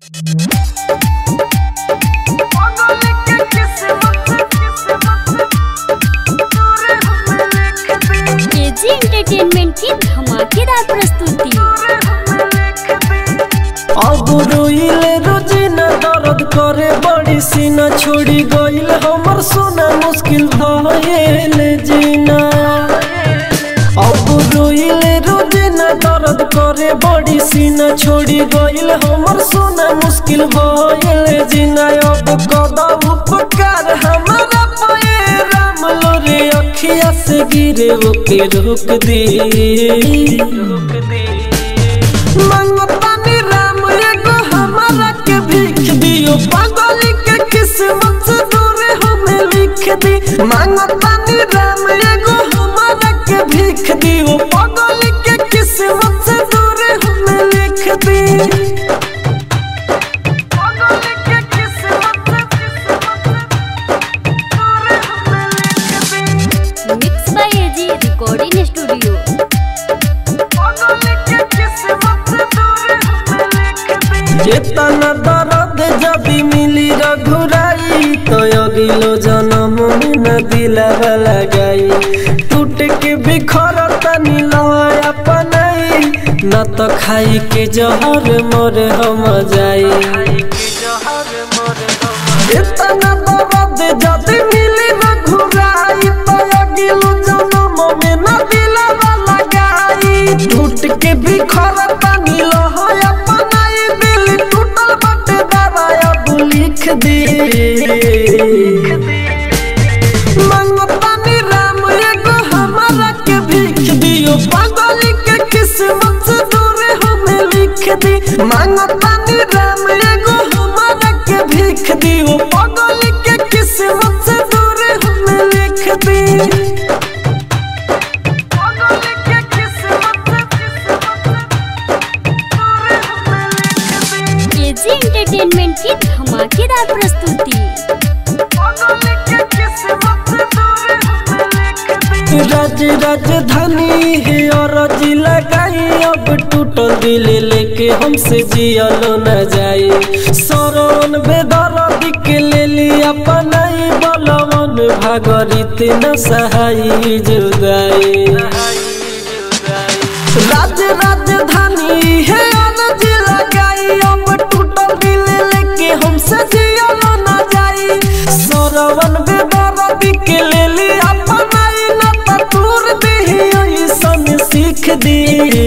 KG entertainment की धमाकेदार प्रस्तुति अब रोइले रोजिना दर्द करे बड़ी सीना छोड़ी गइल हमर सोना मुश्किल भइल जीना अब रोइले रोजिना दर्द करे बड़ी सीना छोड़ी गइल हमर सोना मुश्किल भइल जीना अब कदा उपकार हमारा पे राम लोरे अखिया से गिरे ओके रोक दे रोक दे मंगतानी राम एगो हमारा के भीख दियो पागल के किस्मत से दूर हमें लिख दी मंगतानी राम एगो हमारा के भीख दियो पागल के किस्मत से दूर हमें लिख दी पागल के किस्मत से दूर हमें लिख दी mix by AG recording studio चेतना दर्द जदि मिली रघुराई तो अगिलो जन्म में न दिलावा लगाई टूट के बिखर तनी लय अपनाई न तो खाई के जहर मोर हम जाई चेतना दर्द जदि मिली रघुराई तो अगिलो जन्म में न दिलावा लगाई टूट के बिखर तनी लय अपनाई दिल टूटल बटे दवाया तू लिख दे मंगतानी राम एगो हमारा के भीख दियो पागल के किस्मत से दूर हमें लिख दी मंगतानी राम एगो हमारा के भीख दियो पागल के किस्मत से दूर हमें लिख दी पागल के किस्मत केजी एंटरटेनमेंट की धमाकेदार प्रस्तुति राज राजधानी है और जिला लगाई अब टूटल दिल लेके हमसे जियलो न जाए सरवन बेदर्द के ले लिया पनाई बलवन भागरित न सहाई जुदाई राज राजधानी है अनज लगाई अब टूटल दिल लेके हमसे जियलो न जाई सरवन बेदर्द के ले ली अपनाई न तूर दे ऐसन सीख दी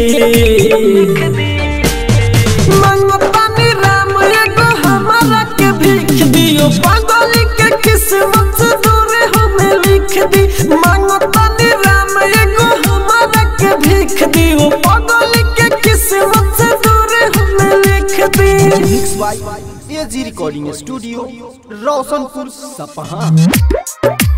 मंगतानी राम एगो हमारा के भीख दियो पागल के किस्मत से दूर हमें लिख दी मंगतानी राम एगो हमारा के भीख दियो पागल के किस्मत से दूर हमें लिख दी mix by AG recording studio Roshanpur Sapaha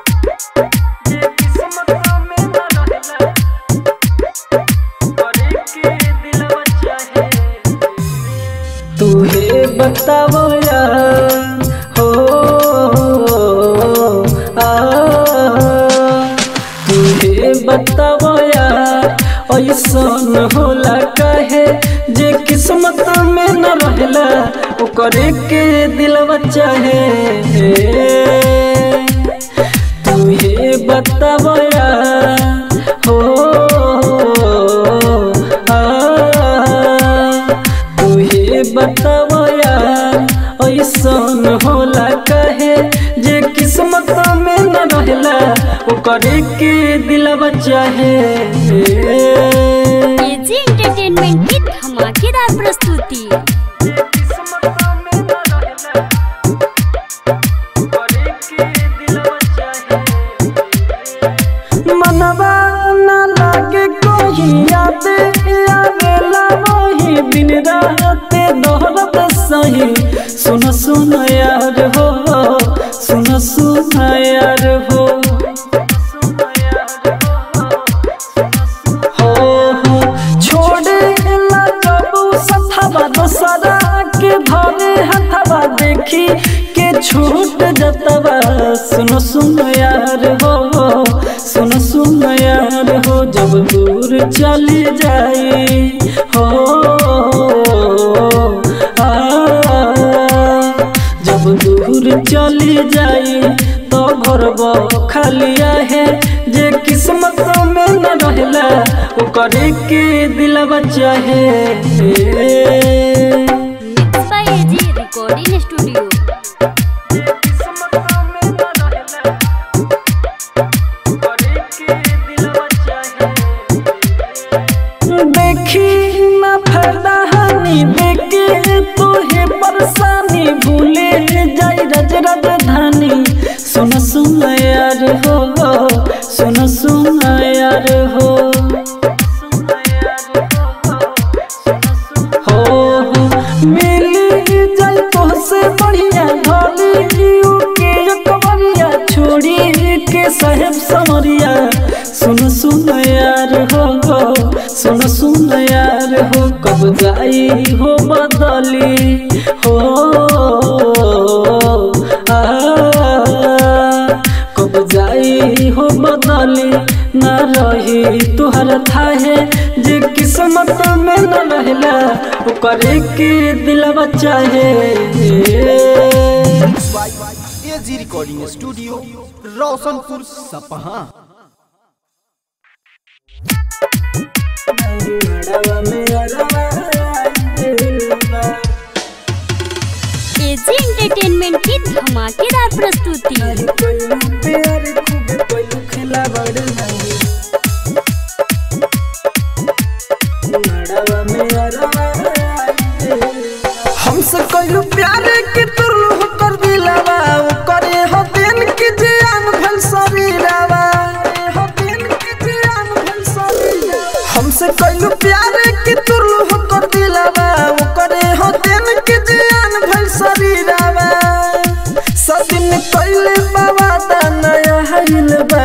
तुहे बतावो यार हो आ तुहे बतावो यार ऐसन होला कहे जे किस्मत में न रहला ओकरे के दिलवा चाहे तुहे बतावो यार हो आ तुहे बतावो यार ऐसन होला कहे जे किस्मत में न रहला ओकरे के दिलवा चाहे केजी एंटरटेनमेंट की धमाकेदार प्रस्तुति मनवा न लागे कोई याद आवेला वही दिन रात दोहरत सही सुन सुन यार हो सुन सुन यार हो हो हो छोड़े ला कबू सथवा दोसरा के धरे हथवा देखी के छूट जतवा सुन सुन यार हो सुन सुन यार हो जब दूर चली जाई हो आ भी चली जाई तो घर खालिया है जे किस्मत में न रहला ओकर के दिलवा चाहे mix by AG recording studio देखी ना फायदा हानि देखे तोहे परेशानी भूले जाई रज राजधानी सुन सुन यार हो सुन सुन यार हो हो हो मिली जाई तोहसे बढ़िया ढोली के कमरिया छोड़ी के साहेब समरिया सुन सुन यार हो सुन सुन यार हो कब जाई हो बदली हो आ, कब जाई हो बदली न रही तुहर थाहे जे किस्मत में न रहला ओकर के दिलवा चाहे AG recording studio Roshanpur Sapaha AG entertainment की धमाकेदार प्रस्तुति हमसे कहियो प्यार के तुरलू कर दिलावा करे हो दिन के जान भल शरीरावा हो दिन के जान भल शरीरावा हमसे कहियो प्यार के तुरलू कर दिलावा करे हो दिन के जान भल शरीरावा सदिन कइले बाबा दा नया हइल बा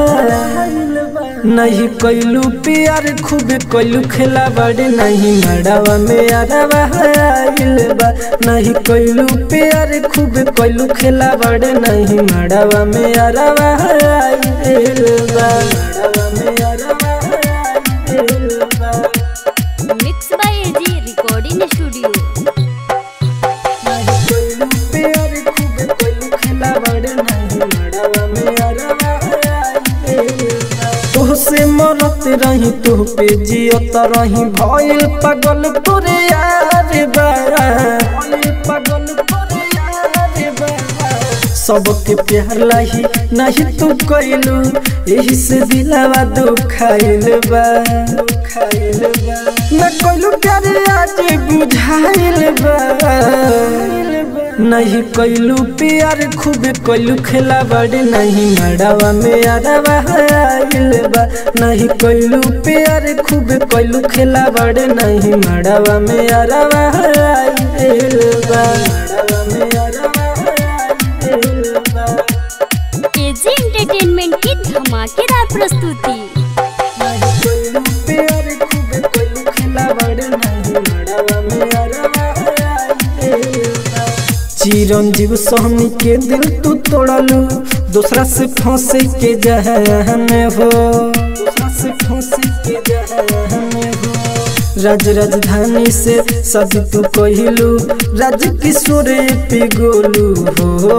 नहीं कैलू प्यार खूब कैलू खेला बड़े नहीं मड़ावा में अरवा आइल बा नहीं कैलू प्यार खूब कैलू खेला बड़े नहीं मड़ावा में अरवा आइल बा मड़ावा में अरवा आइल बा mix by AG recording studio नहीं कैलू प्यार खूब कैलू खेला बड़े नहीं मड़ावा में अरवा आइल बा तोहसे मरत रही तोह पे जियत रही भइल पागल तोरे यार बा भइल पागल तोरे यार बा सबके प्यार लाही नहीं तू कैलू यही से दिलावा दुखाइल बा दुखाइल बा न कैलू प्यार आज बुझाइल बा नहीं कैलू प्यार खूब कैलू खेला बड़े नहीं मड़ावा में अरवा आइल बा नहीं कैलू प्यार खूब कैलू खेला बड़े नहीं मड़ावा में अरवा आइल बा मड़ावा में अरवा आइल बा एजी एंटरटेनमेंट की धमाकेदार प्रस्तुति नहीं कैलू प्यार खूब कैलू खेला बड़े नहीं मड़ावा में अरवा आइल बा चिरंजीव सोहनी के दिल तू तोड़लू दूसरा से फंसे के जहन हो दूसरा से फंसे के जहन हो राज राजधानी से सदी तू कहलू राज किशोर पे गोलू हो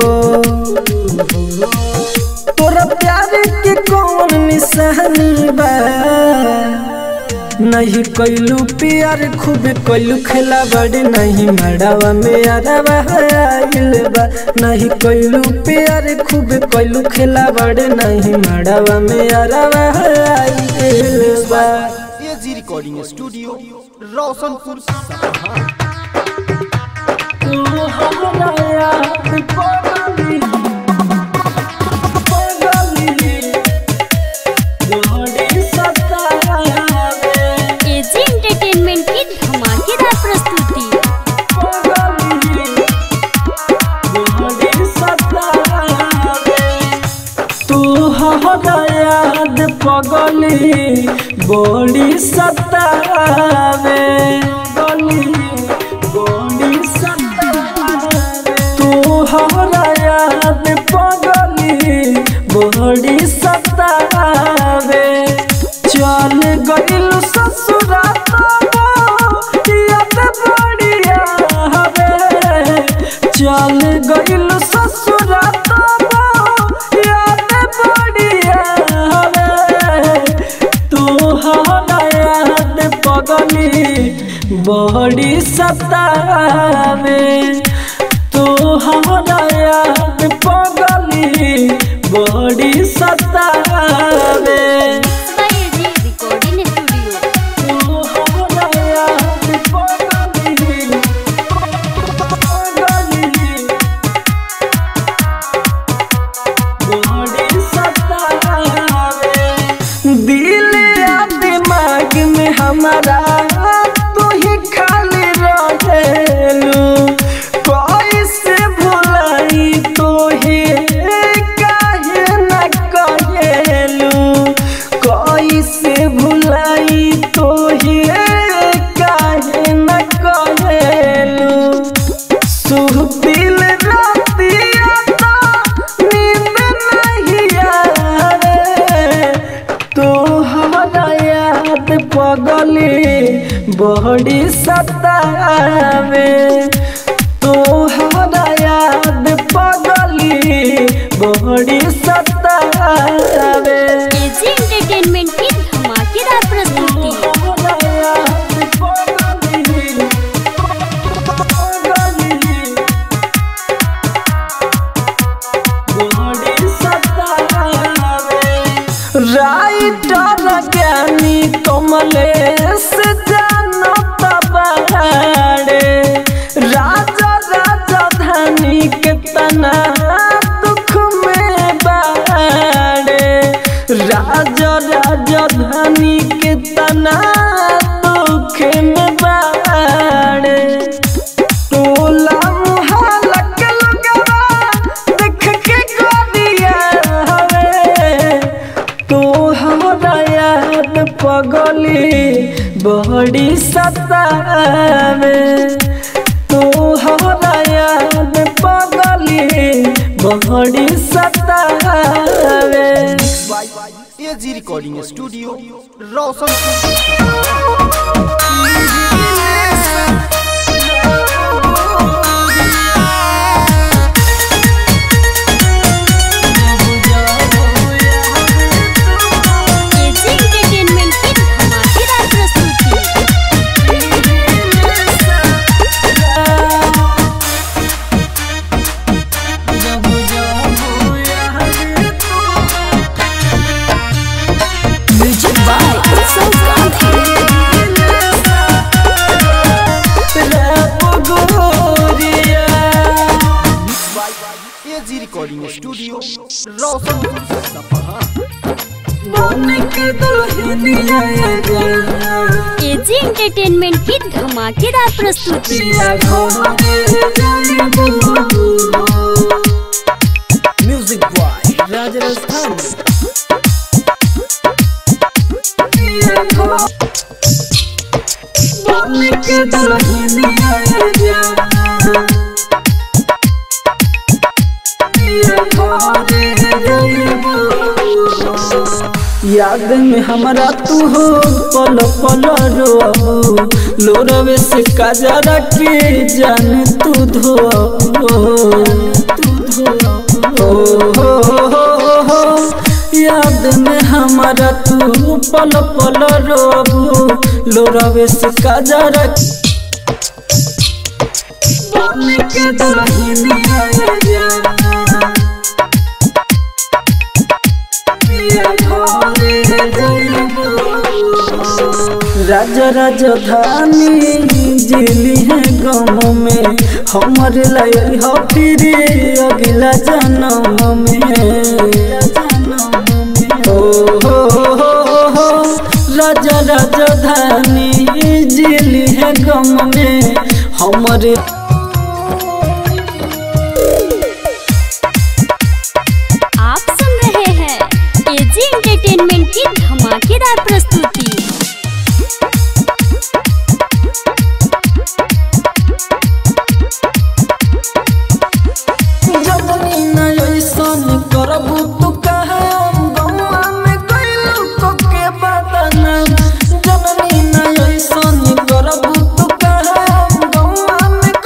तोरा प्यार के कौन निशानी बा नहीं कैलू प्यार खूब कैलू खेला बड़े नहीं मड़ावा में अरवा आइल बा नहीं कैलू प्यार खूब कैलू खेला बड़े नहीं मड़ावा में अरवा आइल बा एजी रिकॉर्डिंग स्टूडियो रोशनपुर सपहा तू हमरा याद पगली पगली जोड़ी सतावे एजी एंटरटेनमेंट की धमाकेदार प्रस्तुति तू हमरा याद पगली बड़ी सतावे गली बड़ी सतावे तू हमरा याद पगली बड़ी सतावे चल गइल ससुरा याद बढ़िया हवे चल गइल ससुरा याद बढ़िया तोहरा याद पगली बड़ी सतावे तोहरा याद पगली बड़ी सतावे बाय जी रिकॉर्डिंग स्टूडियो तोहरा याद पगली पगली बड़ी सतावे दिल या दिमाग में हमारा तू ही खाली रहेलू कैसे भुलाई तो ही काहे न कहेलू कैसे भुलाई तो ही काहे न कहेलू सुहबिल रातिया तो नींद नहीं आवे तोहरा याद पगली बड़ी सतावे तोहरा याद पगली बड़ी सतावे एजी एंटरटेनमेंट की धमाकेदार प्रस्तुति तोहरा याद पगली पगली बड़ी सतावे राइटर ज्ञानी कमलेश जानत बाड़े राजा राजधानी के तना दुख में बाड़े राजा राजधानी के तना दुख में बाड़े टोला मुहल्ला के लगवा देख के गोदिया हवे तो हमरा याद पगली बड़ी सतावे तो हमरा याद पगली बड़ी सतावे by AG recording studio Roshanpur AG entertainment की धमाकेदार प्रस्तुति music by Utsav Gandhi by AG recording studio Roshanpur Sapaha AG entertainment की धमाकेदार प्रस्तुति म्यूजिक बॉय राजस्थान याद में हमरा तू हो पल पल रो लोरवे से काजरा के जान तू धो याद में हमारा तू पल पल रो लोरवे से काजरा के दुल्हनिया जा राजा राजधानी जिली है गाँव में हमर लायल हो फिर अगला जन्म में ओ हो हो हो राजा राजधानी जिली है गाँव में हमर आप सुन रहे हैं एजी एंटरटेनमेंट की धमाकेदार प्रस्तुति जबनी न ऐसन करबू तू कहे गौआ में कैलू को के बदनाम जबनी न ऐसन करबू तू कहे गौआ में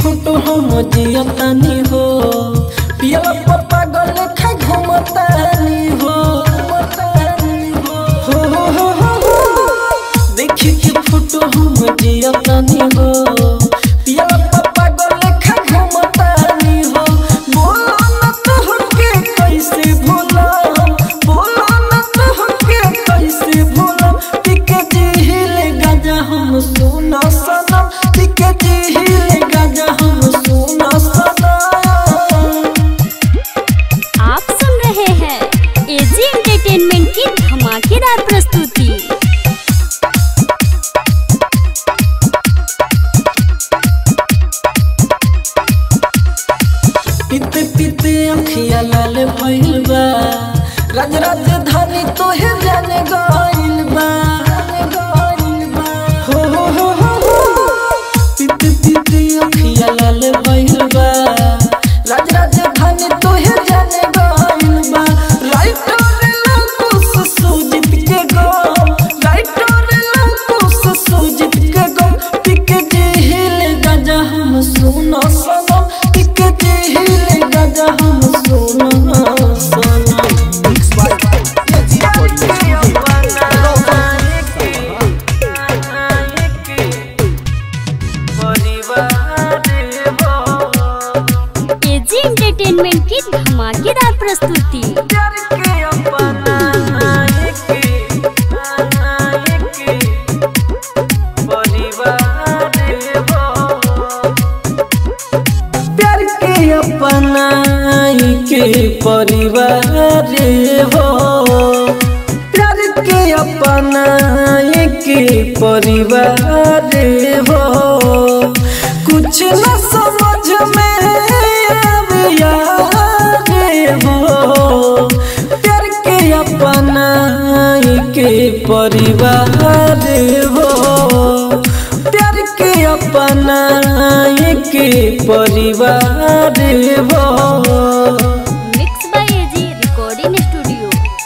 फोटो हम जियतानी हो पियला पप्पा गल खा घुमतानी हो हो हो हो हो हो देखी के फोटो हम जियतानी हो पियला पप्पा गल खा घुमतानी हो बोलो न तोहके कैसे भूला बोलो न तोहके कैसे भूला टिके जिहिल गाजा हम सुना सनम टिके जिहिल गाजा हम सुना सनम आप सुन रहे हैं एजी एंटरटेनमेंट की धमाकेदार प्रस्तुति पीते पीते अखिया लाल भइल बा राज राजधानी तोहे जाने गइल बा हो हो हो हो हो पीते पीते अखिया लाल भइल बा राज राजधानी तोहे जाने गइल बा राइटर लकुस सुजित के गम राइटर लकुस सुजित के गम टिके जिहिल गाजा हम सुनो सनम टिके जिहिल गाजा हम सुनो सनम mix by AG recording studio Roshan AG entertainment की धमाकेदार प्रस्तुति प्यार के अपनाई के परिवार हो प्यार के अपनाई के परिवार हो कुछ न समझ में आवे यार हो प्यार के अपनाई के परिवार हो प्यार के अपनाई के परिवार हो mix by AG recording studio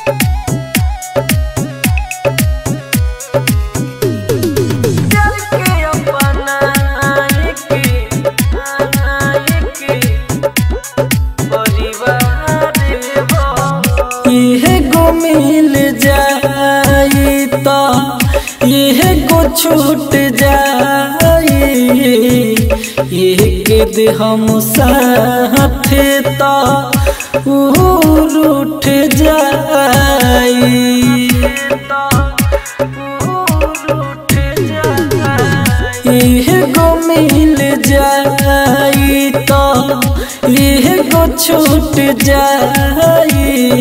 इहे गो मिल जाई तो इहे गो छूट जाई एक दे हम साथ तो रूठ जाई इह गो मिल जाई तो इह गो छूट जाई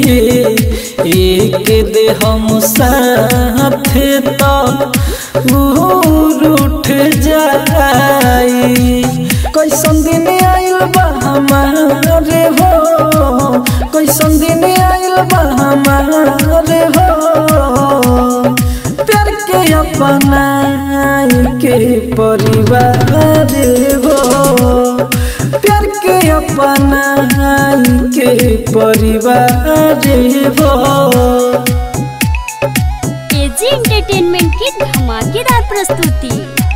एक दे हम साथ तो रूठ जाई कैसन दिन आइल बा हमारे हो कैसन दिन आइल बा हमारे हो प्यार के अपनाई के परिवार हो प्यार के अपनाई के परिवार हो एजी एंटरटेनमेंट की धमाकेदार प्रस्तुति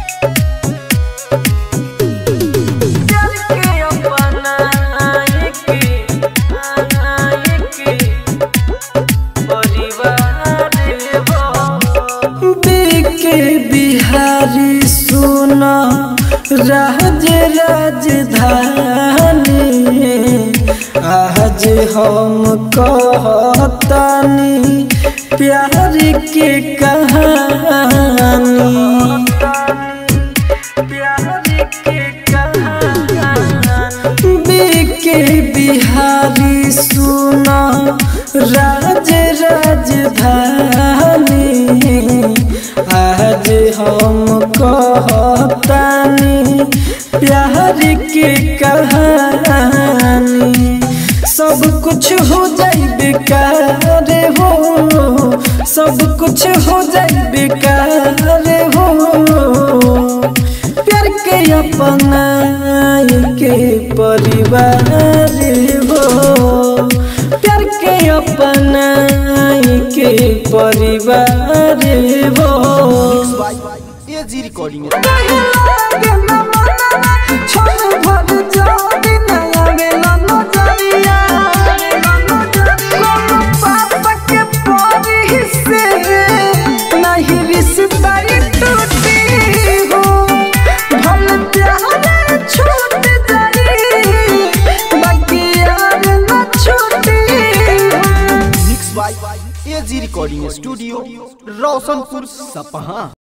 के बिहारी सुना राज राजधानी आज हम कहतानी प्यार के कहानी के बिहारी सुना राज राजधानी आज हम कहतानी प्यार के कहानी सब कुछ हो जाई बेकार हो सब कुछ हो जाई बेकार हो प्यार के अपनाई के परिवार हो प्यार के अपनाई के परिवार हो बाय एजी रिकॉर्डिंग छोड़ रोशनपुर सपहा